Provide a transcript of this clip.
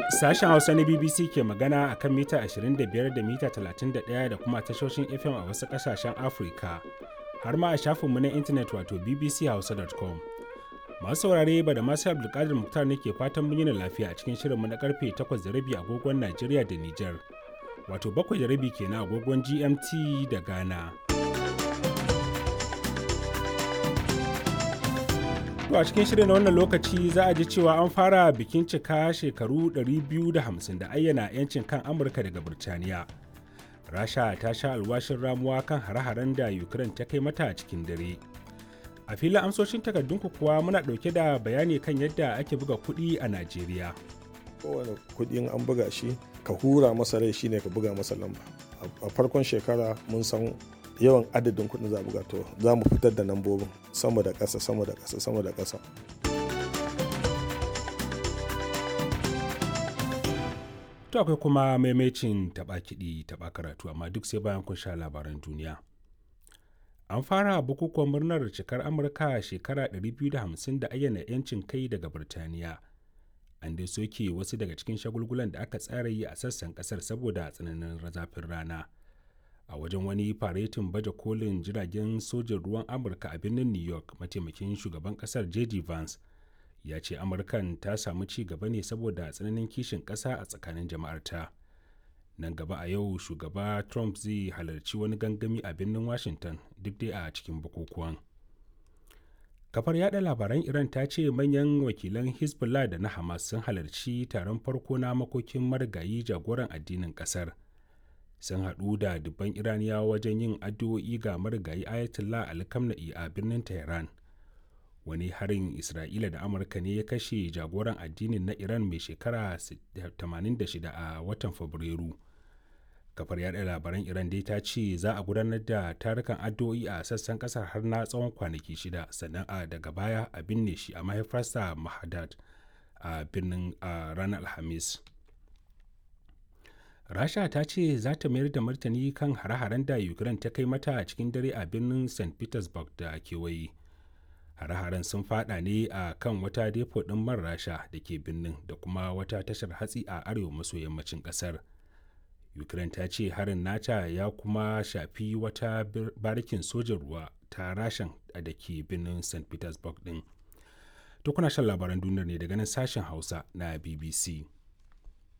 Sashen Hausa na BBC ke magana a kan mita 25 da mita 31 da kuma tashoshin FM a wasu ƙasashen Afirka, har ma a shafinmu na intanet wato bbchausa.com. Masu saurare ba da masu Abdulkadir Muktar ne ke fatan mun yi lafiya a cikin shirinmu na karfe 8:30 agogon Najeriya da Nijar, wato 7:30 kenan agogon GMT da Ghana. To a cikin shirin na wannan lokaci za a ji cewa an fara bikin cika shekaru 250 da ayyana 'yancin kan Amurka daga Birtaniya. Rasha ta sha alwashin ramuwa kan hare-haren da Ukraine ta kai mata cikin dare. A filin amsoshin takardunku kuwa muna ɗauke da bayani kan yadda ake buga kuɗi a Najeriya. Kowane kuɗin an buga shi ka hura masa rai shine ka buga masa lamba. A farkon shekara mun san yawan adadin kuɗin za buga to za mu fitar da lambobin sama da ƙasa sama da ƙasa sama da ƙasa to akwai kuma maimacin taɓa kiɗi taɓa karatu amma duk sai bayan kun sha labaran duniya an fara bukukuwan murnar cikar amurka shekara 250 da ayyana 'yancin kai daga birtaniya an dai soke wasu daga cikin shagulgulan da aka tsara yi a sassan kasar saboda tsananin zafin rana a wajen wani faretin baje kolin jiragen sojin ruwan amurka a birnin new york mataimakin shugaban kasar j.d. vance ya ce amurkan ta samu ci gaba ne saboda tsananin kishin kasa a tsakanin jama'arta nan gaba a yau shugaba trump zai halarci wani gangami a birnin washington duk dai a cikin bukukuwan kafar yada labaran iran ta ce manyan wakilan hezbollah da na hamas sun halarci taron farko na makokin marigayi jagoran addinin kasar sun haɗu da dubban iraniyawa wajen yin addu'o'i ga marigayi ayatollah ali kamna'i a birnin tehran wani harin isra'ila da amurka ne ya kashe jagoran addinin na iran mai shekara 86 a watan fabrairu kafar yada labaran iran dai ta ce za a gudanar da tarukan addu'o'i a sassan kasar har na tsawon kwanaki shida sannan a daga baya a binne shi a mahaifarsa mahadad a birnin a ranar alhamis rasha ta ce za ta mayar da martani kan hare-haren da ukraine ta kai mata a cikin dare a birnin st petersburg da kewaye hare-haren sun fada ne a kan wata depo ɗin man rasha da ke birnin da kuma wata tashar hatsi a arewa maso yammacin ƙasar ukraine ta ce harin nata ya kuma shafi wata barikin sojan ruwa ta rashan da ke birnin st petersburg ɗin to kuna shan labaran duniyar ne daga nan sashen hausa na bbc